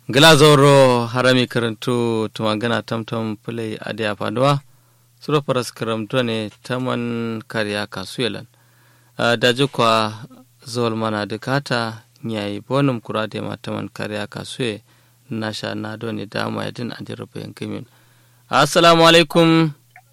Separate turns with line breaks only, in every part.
glazoro harami karantu tumangana tamtam pulai adiya faduwa suro paras karamto ne taman kariya kasuyelan daji kwa zol mana dukata nyai bonum kurade ma taman kariya kasuye nasha na doni dama yadin adiro bayan kimin assalamu alaikum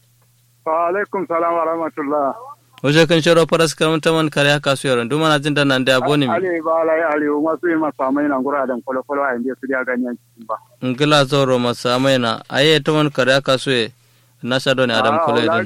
wa alaikum salam wa rahmatullah
Wajen kan shiro faras karam taman kariya kasuye ran duma na jin da nan da boni mi
ali ba lai ali masu yi masa mai nan gura dan kwalo kwalo a inda su da ganyen cikin ba
ngila zoro masa mai na aye taman kariya kasuye nasha doni adam kula din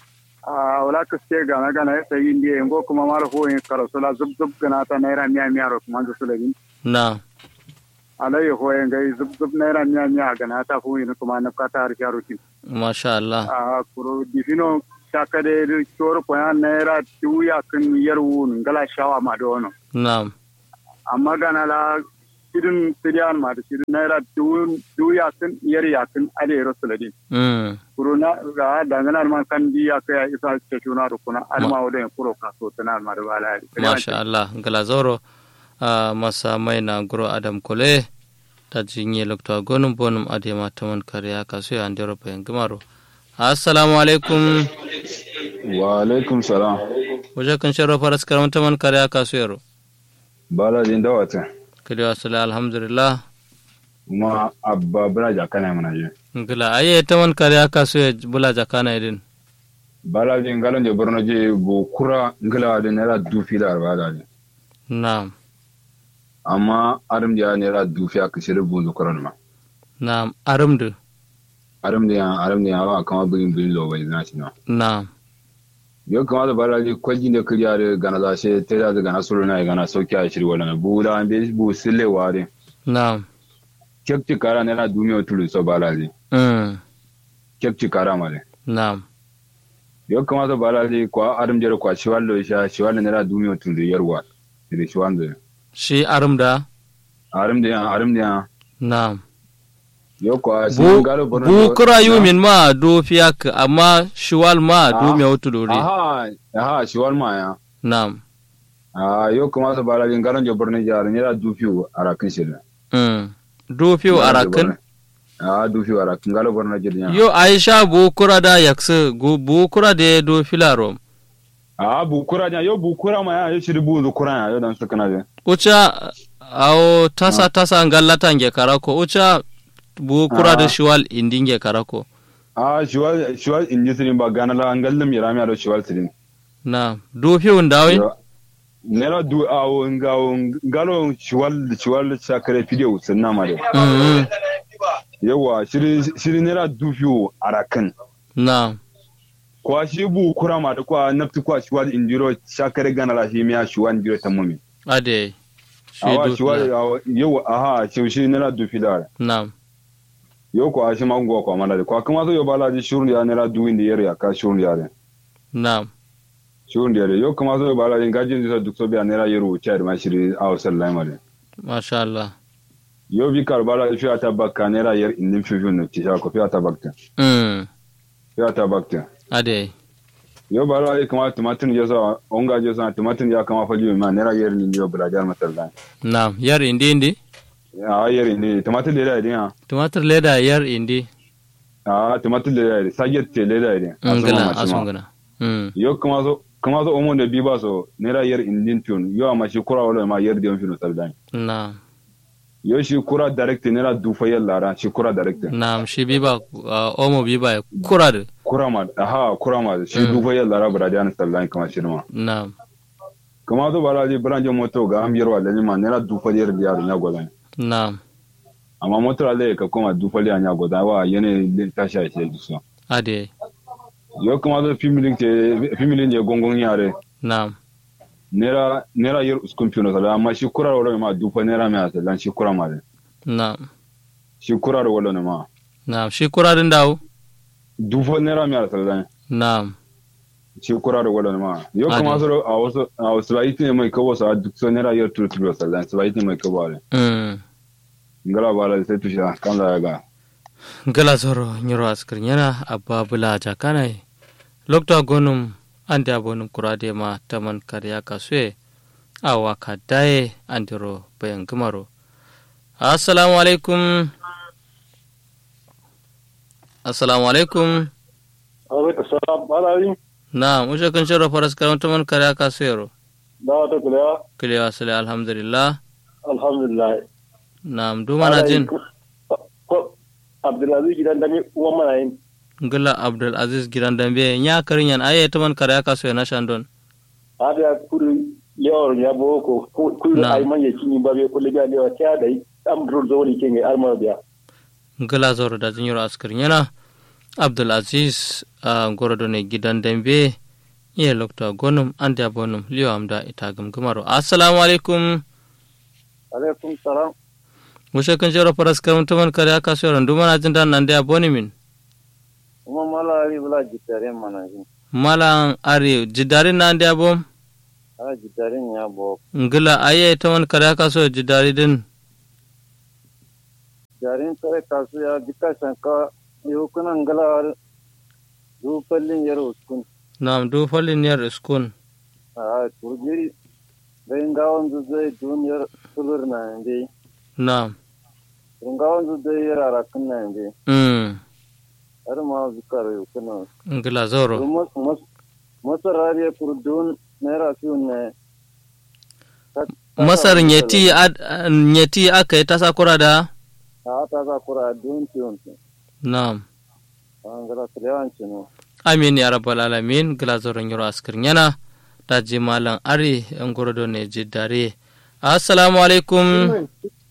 a wala ka ce gana gana ya sayi indiya yango kuma mara hoyin karasula zub zub gana ta naira miya miya ro kuma da sulabin
na
alayhi hoyin gai zub zub naira miya miya gana ta hoyin kuma na kata har yaro kin
masha Allah
a kuro difino shakade tor ko ya naira tuya kan yarwu ngala shawa ma do no
na
amma gana la sidin sidiyan ma da sidin naira tuya kan yar ya kan ale rasuladin
mm
kuro na ga dangana man kan di ya kai isa ce tuna da kuna alma wadin kuro ka so tana ma da bala
masha Allah ngila zoro a masa mai na guro adam kule ta jinye lokta gonum bonum adema taman kariya kasuye an dero bayan gimaro assalamu alaikum
wa alaikum salam
wajen kan shiro faras karam taman kariya kasuye ro
bala din dawata
kadi wasala alhamdulillah
kuma abba bala jakana mana je
ngila aye taman kariya kasuye bula jakana idin
bala din galon je borno je bo kura ngila de nera dufi da bala din
na'am
amma arim da nera dufi aka shiri bu zukuran ma
na'am arumdu
arim da arim da wa kama bin bin lo bai zina shi na
na'am
yo kama da bala din kwaji da kiriya da gana za she ta da gana suru na gana sauki a shiri wala bu da an be bu sille ware
na'am
kekti kara nera dumiyo tulu so bala din
mm
kekti kara male
na'am
yo kama da bala din kwa arim da kwa shiwallo sha shiwallo nera dumiyo tulu yarwa da shiwanda
shi arumda
arim da arim da
na'am
yo kwa
bu
sin galo borno
bu kura yumin ma do fiyak amma shiwal ma do me wutu dori
aha aha shiwal ma ya
na'am
ah yo kuma sa bala gin garan jo borno jar ne da dufiu arakin shirna
mm do fiyo arakin
ah dufiu arakin galo borno jar ya
yo aisha bu kura da yakse go bu kura de do filaro
ah bu kura nya yo bu kura ma ya yo shiri bu zu kura ya yo dan suka na je
uca awo tasa tasa ngallata nge karako uca bu kura da
Ah.
shiwal indi nge karako
ah shiwal shiwal inji sirin ba gana la ngallam yara mi ado shiwal sirin
na do fiyo ndawi
Yo, nera du awo ngawo ngalo shiwal shiwal sakare video sunna ma de
mm
yawa shiri shiri nera dufiu arakin
na
kwa shi bu kura ma da kwa nafti kwa shiwal indiro shakare gana la shi miya shiwal indiro tamumi
ade shi
awa
do
shiwal
fila.
awa yau aha shi shi nera du filar
na
yau kwa shi mango kwa mana da kwa kuma so yau bala ji shurun ya nera du indi yare ka shurun ya re
na
shurun ya re yau kuma so yau bala ji gajin disa duk so biya nera yaro cha da ma shiri awa sallai mare
masha Allah
yau bi kar bala fi ta bakka nera yar indin fi fi no ti sha ko fi ta bakta
mm
fi ta bakta
ade
yau bala ji kuma tumatin ya sa onga je sa tumatin ya kama fali ma nera yar ni yau bala jar masallai
na yar indi indi
a yar ni tumatin da ya din
tumatir leda yar indi
a tumatin da ya saget te da ya
ngana asungana mm
yo kuma so kuma so omo da bi ba so nera yer indin tun yo ama shi kura wala ma yer dion fino saldan
na
yo shi kura direct nera du fa yalla ra shi kura direct
na shi biba uh, omo biba kura da
kura ma aha kura ma shi
Mm.
du fa yalla ra bra dian saldan kama shi ma
na
kuma so bala ji branje moto ga am yerwa da ni ma nera du fa yer diar nya godan
na
amma moto ale ka kuma du fa yer nya godan wa yene din ta sha shi du so
ade
yo kuma so fimilin te fimilin je gongon yare
na
nera nera yer uskun fino saldan amma shi kura wala ma du fa nera ma saldan shi kura ma de
na
shi kura wala ne ma
na shi kura din dawo
dufo naira mi saldan
na
shi kura da wala ma yo
Ade.
kuma so a wasu a wasu ba ne mai kawo sa duk so naira yar turu turu saldan su ba ne mai kawo ale
mm
ngala ba la sai tusha kan da ga
gala zoro nyoro askir nyana abba bula jakana lokta gonum ande abonum kurade ma taman karya kasue awa kadaye andiro bayan gumaro assalamu alaikum assalamu alaikum
alaikum salam malari
na mushe kan shirya faras karanta man kare aka sayaro
da wata kulewa
kilewa sale alhamdulillah
alhamdulillah
na duma na jin
ko abdulaziz gidan dami uwan mana yin
ngila abdul aziz gidan dambe nya karin yan aye ta man kare aka sayo na shandon
hada ya kuri lewar ya boko kuri
Na.
ay man ya kini ba be kulli ga lewa ta da am dur zoni ke ngai arma biya
ngila zoro da jin yoro askar yana abdul aziz a gorodo ne gidan dambe iya lokta gonum an da bonum liyo amda ita gamgamaro assalamu alaikum
alaikum salam
mushe kan shirya faras karanta man kare aka sayo duma na jin dan nan da boni min
kuma malari bula jitare mana yin
malan are jidari na da bom
ala jitare ya bo
ngila aye ta man kare aka sayo jidari din
jarin tare kasu ya dika shanka yau kuna ngala du pallin yaro kun
nam du falin yar iskun
a turgiri dai ngawon zai duniyar sulur na inde
nam
ngawon zai yara rakin na inde
mm
har ma zikar yau kuna
ngila zoro
masarariya kurdun naira fiye ne
masar nyeti ad nyeti aka yi tasa kura da
a ta za kura dun fiye
nam
an gara tilewanci ne
amin ya rabbal alamin gila zoro nyoro askir nyana da ji malan ari en gorodo ne jidare assalamu alaikum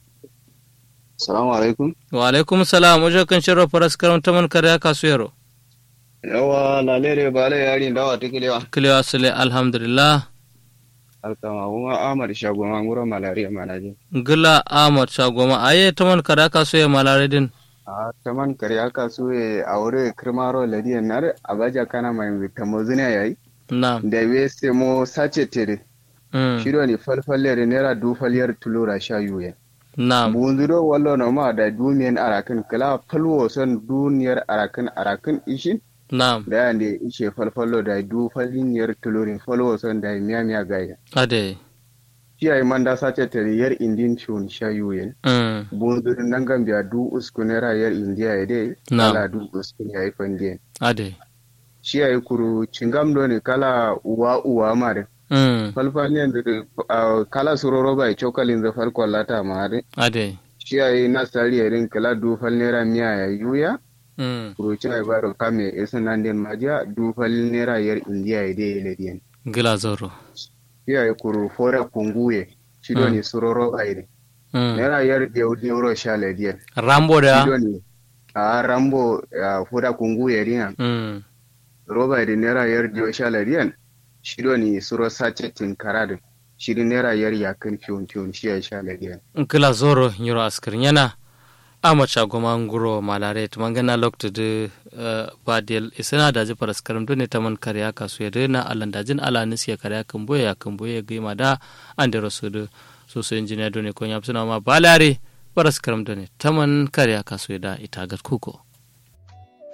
Salamu alaikum.
wa alaikum salam wajen kan shirya faras karanta man kare aka suyaro
Yawa lalere ba la yari dawa ta kilewa.
kilewa sule alhamdulillah
Alkama kuma Ahmad Shagoma ngura malaria manaje.
gila ahmad shagoma aye ta man kare aka suya malaridin
A taman kare aka so e aure kirmaro ladiyan nar abaja kana mai tamozuna yayi.
nam
Da we se mo sace tere.
mm.
Shiro ni falfalle nera du falyar tulura sha yuye.
nam
Bunzuro wallo no ma da dumiyan arakin kala falwo son duniyar arakin arakin ishin.
nam
Da yande ishe falfallo da du faliniyar tulurin falwo son da miya miya gaya.
ade
Kiyaye manda sace tere yar indin shun sha yuye.
mm.
bundurin nan gambia du usku naira yar indiya ya dai
Na'am.
kala du usku ya yi fandiyan
ade
shi ya yi kuru cingam do ne kala uwa uwa mare
mm.
falfaniyan da ah, kala suroro bai cokalin da farkon lata mare
ade
shi ya yi nasari ya rin kala du fal naira miya ya yuya
mm.
kuru ci ya baro kame isa nan den majiya du fal naira yar indiya ya dai lediyan
gila zoro
shi ya yi kuru fora kunguye shi do ne suroro bai ne
mm.
naira yar dew deuro sha lediyan
rambo
shi
da
do ne a rambo ah, fora kunguye rina
mm.
roba da naira yar diyo sha lariyan shido ni suro sace tinkara da shirin naira yar yakan fiyon fiyon shi ya sha lariyan
gila zoro nyoro askir nyana ama chagoma nguro malare tumangana lokto de uh, badel isana da ji paras karam done taman karya kasu yede na alan dajin ala nisi ya karya kan boye ya kan boye ga ma da ande rosu de so so engineer done ko nyapsuna ma balare paras karam done taman karya kasu yeda itagat kuko